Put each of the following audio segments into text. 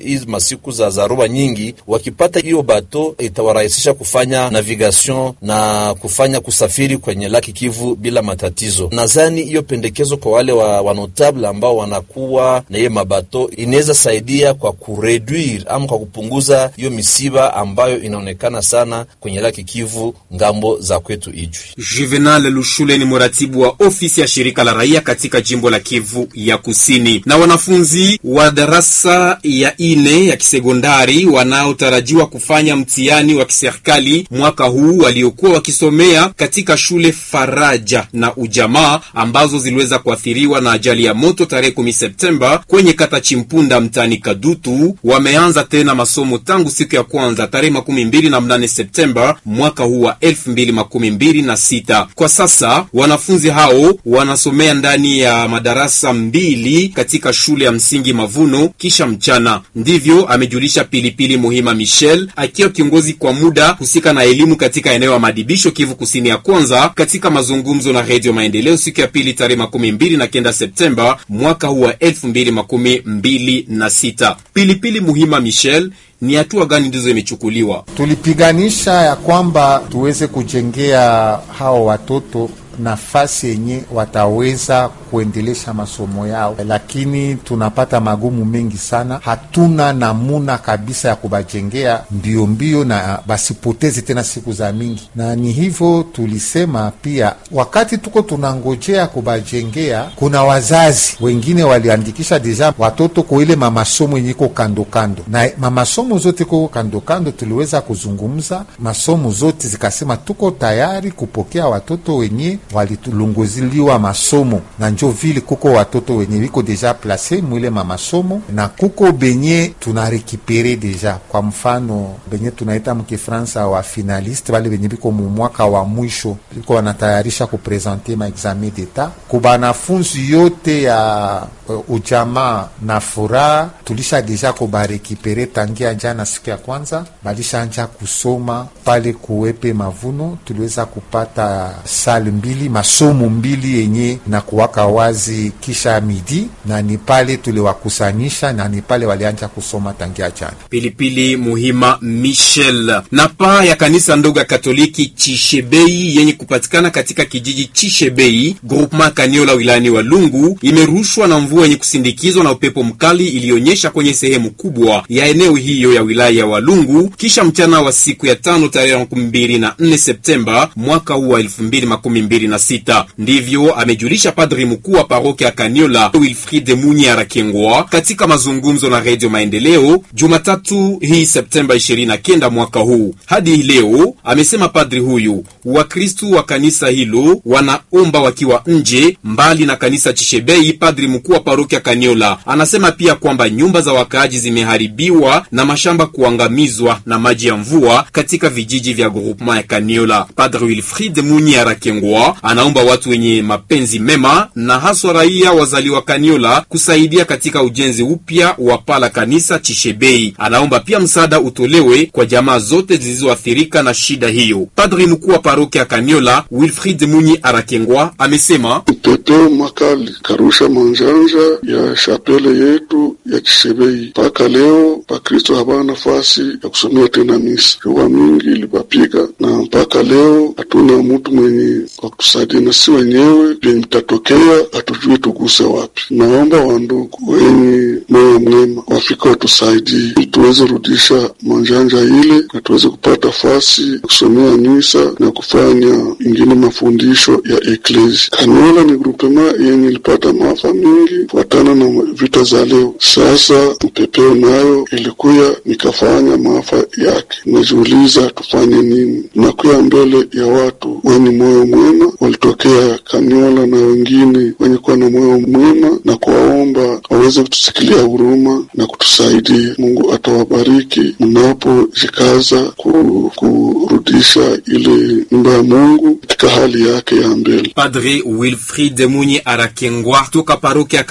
hizi masiku za zaruba nyingi, wakipata hiyo bato itawarahisisha kufanya navigation na kufanya kusafiri kwenye laki Kivu bila matatizo. Nadhani hiyo pendekezo kwa wale wa wanotable ambao wanakuwa na hiyo mabato inaweza saidia kwa kureduire ama kwa kupunguza hiyo misiba ambayo inaonekana sana kwenye laki Kivu ngambo za kwetu Ijwi. Juvenal Lushule ni mratibu wa ofisi ya shirika la raia katika jimbo la Kivu ya Kusini. Na wanafunzi wa darasa ya ine ya kisekondari wanaotarajiwa kufanya mtihani wa kiserikali mwaka huu waliokuwa wakisomea katika shule Faraja na Ujamaa ambazo ziliweza kuathiriwa na ajali ya moto tarehe 10 Septemba kwenye kata Chimpunda mtaani Kadutu wameanza tena masomo tangu siku ya kwanza tarehe makumi mbili na mnane Septemba mwaka huu wa elfu mbili makumi mbili na sita. Kwa sasa wanafunzi hao wanasomea ndani ya madarasa mbili katika shule ya msingi Mavuno kisha mchana. Ndivyo amejulisha Pilipili Muhima Michel akiwa kiongozi kwa muda husika na elimu katika eneo ya madibisho Kivu Kusini ya kwanza katika mazungumzo na Redio Maendeleo siku ya pili tarehe makumi mbili na kenda Septemba mwaka huu wa elfu mbili makumi mbili na sita. Pilipili Muhima Michel ni hatua gani ndizo imechukuliwa? Tulipiganisha ya kwamba tuweze kujengea hao watoto nafasi yenye wataweza kuendelesha masomo yao, lakini tunapata magumu mengi sana. Hatuna namuna kabisa ya kubajengea mbio mbio na basipoteze tena siku za mingi, na ni hivyo tulisema pia, wakati tuko tunangojea kubajengea, kuna wazazi wengine waliandikisha deja watoto kwa ile mamasomo yenye iko kando kando, na mamasomo zote ko kando kando, tuliweza kuzungumza masomo zote zikasema tuko tayari kupokea watoto wenye walitulunguziliwa masomo na njo vile kuko watoto wenye wiko deja place mwile mamasomo na kuko benye tunarekipere deja. Kwa mfano benye tunaita mkifransa wa finaliste wale benye biko mumwaka wa mwisho biko wanatayarisha kuprezente maexamen d'etat ku banafunzi yote ya uh, ujamaa na furaha, tulisha deja kubarekipere tangia jana siku ya kwanza balishanja kusoma pale kuwepe mavuno, tuliweza kupata sale mbili masomo mbili yenye na kuwaka wazi kisha midi, na ni pale tuliwakusanyisha na ni pale walianja kusoma tangia jana. Pilipili Muhima Michel. Na paa ya kanisa ndogo ya Katoliki Chishebei yenye kupatikana katika kijiji Chishebei groupement Kaniola wilayani Walungu imerushwa na mvua yenye kusindikizwa na upepo mkali ilionyesha kwenye sehemu kubwa ya eneo hiyo ya wilaya ya Walungu kisha mchana wa siku ya tano tarehe makumi mbili na nne Septemba mwaka huu wa elfu mbili makumi mbili na sita. Ndivyo amejulisha padri mkuu wa parokia ya Kaniola Wilfrid Munyi Arakengwa katika mazungumzo na Redio Maendeleo Jumatatu hii Septemba 29 mwaka huu. Hadi leo, amesema padri huyu, Wakristu wa kanisa hilo wanaomba wakiwa nje mbali na kanisa Chishebei. Padri mkuu wa parokia Kaniola anasema pia kwamba nyumba za wakaaji zimeharibiwa na mashamba kuangamizwa na maji ya mvua katika vijiji vya groupement ya Kaniola. Padri Wilfrid Munyi Arakengwa anaomba watu wenye mapenzi mema na haswa raia wazaliwa Kaniola kusaidia katika ujenzi upya wa pala kanisa Chishebei. Anaomba pia msaada utolewe kwa jamaa zote zilizoathirika na shida hiyo. Padri mkuu wa parokia ya Kaniola Wilfrid Munyi Arakengwa amesema Mteteo makali karusha manjanja ya shapele yetu ya Chishebei. Mpaka leo Pakristo habana nafasi ya kusomea tena misa, jua mingi ilipapiga na mpaka leo hatuna mtu mwenye kwa kutusaidia, na si wenyewe vyenye vitatokea hatujui tuguse wapi. Naomba wandugu wenye moyo mwema wafika watusaidie ili tuweze rudisha manjanja ile na tuweze kupata fasi ya kusomea misa na kufanya ingine mafundisho ya eklesi. Kaniola ni grupema yenye ilipata maafa mingi kufuatana na vita za leo. Sasa mpepeo nayo ilikuya nikafanya maafa yake. Najiuliza tufanye nini? Nakuya mbele ya watu wenye moyo mwema walitokea Kaniola na wengine wenye kuwa na moyo mwema na kuwaomba waweze kutusikilia huruma na kutusaidia. Mungu atawabariki mnapojikaza ku, kurudisha ile nyumba ya Mungu katika hali yake ya mbele. Padri Wilfrid Munyi Arakengwa toka parokia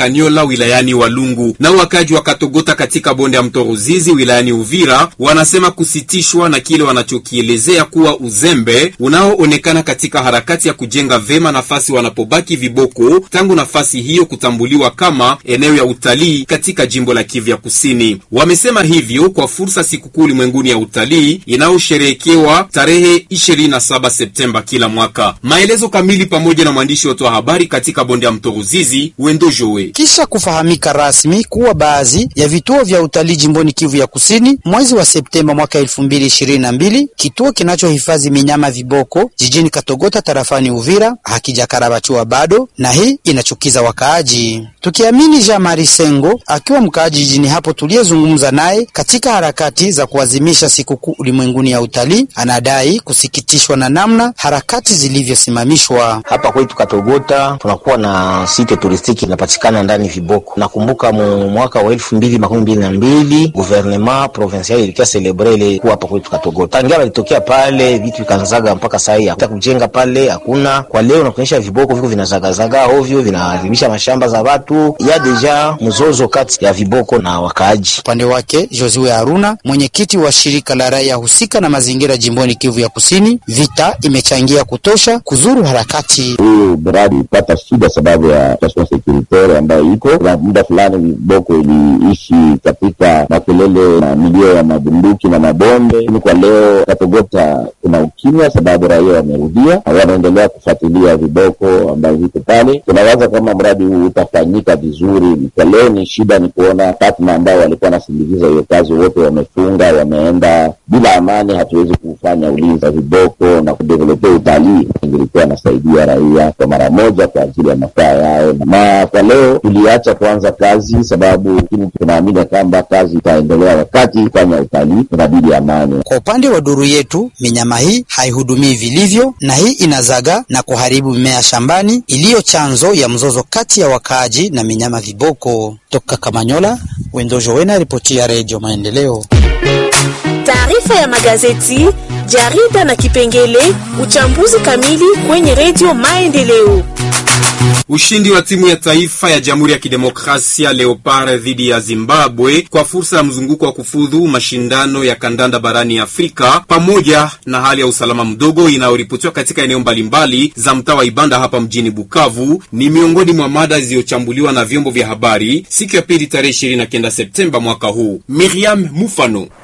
Kaniola wilayani Walungu. Na wakaji wa Katogota katika bonde ya mto Ruzizi wilayani Uvira wanasema kusitishwa na kile wanachokielezea kuwa uzembe unaoonekana katika harakati ya kujenga vema nafasi wanapobaki viboko tangu nafasi hiyo kutambuliwa kama eneo ya utalii katika jimbo la Kivu ya Kusini. Wamesema hivyo kwa fursa sikukuu ulimwenguni ya utalii inayosherehekewa tarehe 27 Septemba kila mwaka. Maelezo kamili pamoja na mwandishi wetu wa habari katika bonde ya mto Ruzizi Wendo Jowe. Kisha kufahamika rasmi kuwa baadhi ya vituo vya utalii jimboni Kivu ya Kusini mwezi wa Septemba mwaka 2022 kituo kinachohifadhi minyama viboko jijini Katogota tarafani Uvira hakijakarabatiwa bado, na hii inachukiza wakaaji. Tukiamini Jean Marie Sengo akiwa mkaaji jijini hapo tuliyezungumza naye katika harakati za kuadhimisha sikukuu ulimwenguni ya utalii, anadai kusikitishwa na namna harakati zilivyosimamishwa. Hapa kwetu Katogota tunakuwa na site turistiki inapatikana ndani viboko. Nakumbuka mu mwaka wa elfu mbili makumi mbili na mbili gouvernement provincial ilikia celebre ile kuwa hapa kwetu Katogota, tangia walitokea pale vitu vikanzaga mpaka sai hata kujenga pale hakuna. Kwa leo nakuonyesha viboko viko vinazagazaga ovyo, vinaharibisha mashamba za watu. Ya deja mzozo kati ya viboko na wakaaji. Upande wake Josue Haruna, mwenyekiti wa shirika la raia husika na mazingira jimboni Kivu ya Kusini, vita imechangia kutosha kuzuru harakati. Huyu mradi ipata shida sababu ya situation securitaire ambayo iko na muda fulani, viboko iliishi katika makelele na milio ya mabunduki na mabombe, lakini kwa leo Katogota kuna ukimya sababu raia wamerudia, wanaendelea kufuatilia viboko ambavyo viko pale. Tunawaza kama mradi huu utafanyika vizuri. Kwa leo ni shida ni kuona partner ambao walikuwa wanasindikiza hiyo kazi wote wamefunga, wameenda bila amani. Hatuwezi kufanya ulinzi wa viboko na kudevelope utalii, ingilikuwa nasaidia raia kwa mara moja kwa ajili ya mafaa yao. Na kwa leo tuliacha kuanza kazi sababu tunaamini kwamba kazi itaendelea wakati kufanya utalii, inabidi amani. Kwa upande wa duru yetu, minyama hii haihudumii vilivyo, na hii inazaga na kuharibu mimea shambani iliyo chanzo ya mzozo kati ya wakaaji na minyama viboko. Toka Kamanyola, Wendojo Wena, ripoti ya Redio Maendeleo. Taarifa ya magazeti, jarida na kipengele uchambuzi kamili kwenye Redio Maendeleo. Ushindi wa timu ya taifa ya Jamhuri ya Kidemokrasia Leopard dhidi ya Zimbabwe kwa fursa ya mzunguko wa kufudhu mashindano ya kandanda barani Afrika, pamoja na hali ya usalama mdogo inayoripotiwa katika eneo mbalimbali za mtaa wa Ibanda hapa mjini Bukavu, ni miongoni mwa mada zilizochambuliwa na vyombo vya habari siku ya pili tarehe 29 Septemba mwaka huu. Miriam Mufano